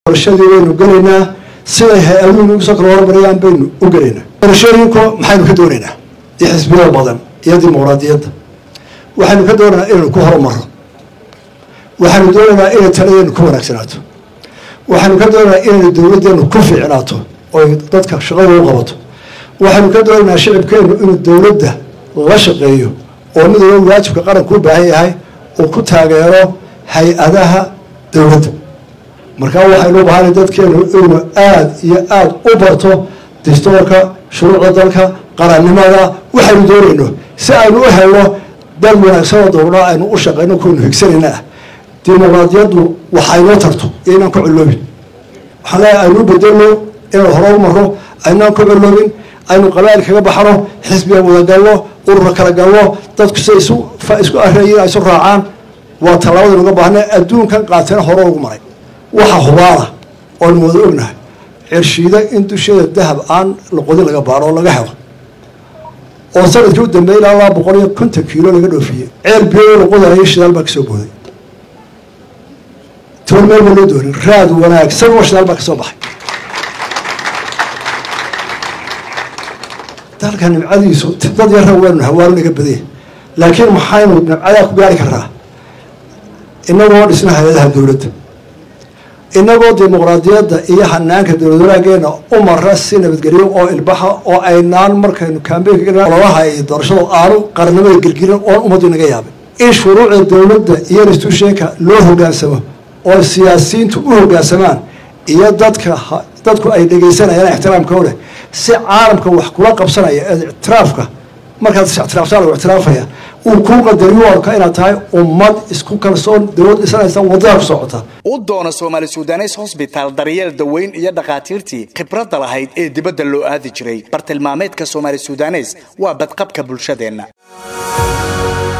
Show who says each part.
Speaker 1: doorashadii baynu gelaynaa siday hay-aduhu nagu soo kala hormarayaan baynu u gelaynaa doorashooyinku maxaynu ka doonaynaa iyo xisbiyada badan iyo dimuqraadiyadda waxaynu ka doonaynaa inaynu ku horumaro waxaynu doonaynaa inay taladeenu ku wanaagsanaato waxaynu ka doonaynaa inaynu dowladdeenu ku fiicnaato oy dadka shaqada u qabato waxaynu ka doonaynaa shicibkeenu inuu dowladda la shaqeeyo oo mid walba waajibka qaranku u baahan yahay uu ku taageero hay-adaha dowladda markaa waxaynu u bahanay dadkeenu inuu aada iyo aada u barto dastoorka shuruucda dalka qarannimada waxaynu doonayno si aynu u helno dal wanaagsanoo dowla aynu u shaqeyno kuwaynu higsanayna ah dimuqraadiyaddu waxaynoo tarto iyo inaan ku colloobin waxaan leeyahay aynu u bedelno inaan hore u marno aynaan ku colloobin aynu qabaa'il kaga baxno xisbiga wada galno urura kala galno dadku siday isu isku areeyiin ay isu raacaan waa tallaabadaynu uga baahnay adduunkan qaatena hore ugu maray waxa hubaala oonu wada ognahay cirshiida in dusheeda dahab aan laqodin laga baaro oo laga helo oo sanadkii u dambeeyay ilaa laba boqol iyo konton kiilo laga dhoofiyey ceel biyo laqodayo shidaal baa kasoo booday toban meel baa loo doonin raad wanaagsan oo shidaal baa kasoo baxay dalka nimcadiisu dad yarra waynu hawaalo naga badaya laakiin maxaynu nimcadaa ku gaari karraa inagoo dhisna hay-adaha dowladda inagoo dimuqraadiyadda iyo hanaanka dowlad wanaageena u mara si nabadgelyo oo ilbaxa oo aynaan markaynu kambeynkaololaha iyo doorashada aanu qarannimada gelgelin oon ummaddu inaga yaabin in shuruucda dowladda iyo institutionka loo hogaansamo oo siyaasiyiintu u hogaansamaan iyo dadka dadku ay dhegaysanayaan ixtiraamka leh si caalamka wax kula qabsanaya ee ictiraafka markaad is-ictiraaftaan lagu ictiraafaya uu kuu qadariyo arka inaad tahay ummad isku kalsoon dowlad dhisanaysa wadada ku socota
Speaker 2: u doono soomaali sudanes hosbitaal daryeel daweyn iyo dhakhaatiirtii khibradda lahayd ee dibadda loo aadi jiray bartilmaameedka soomaali sudanes waa badqabka bulshadeenna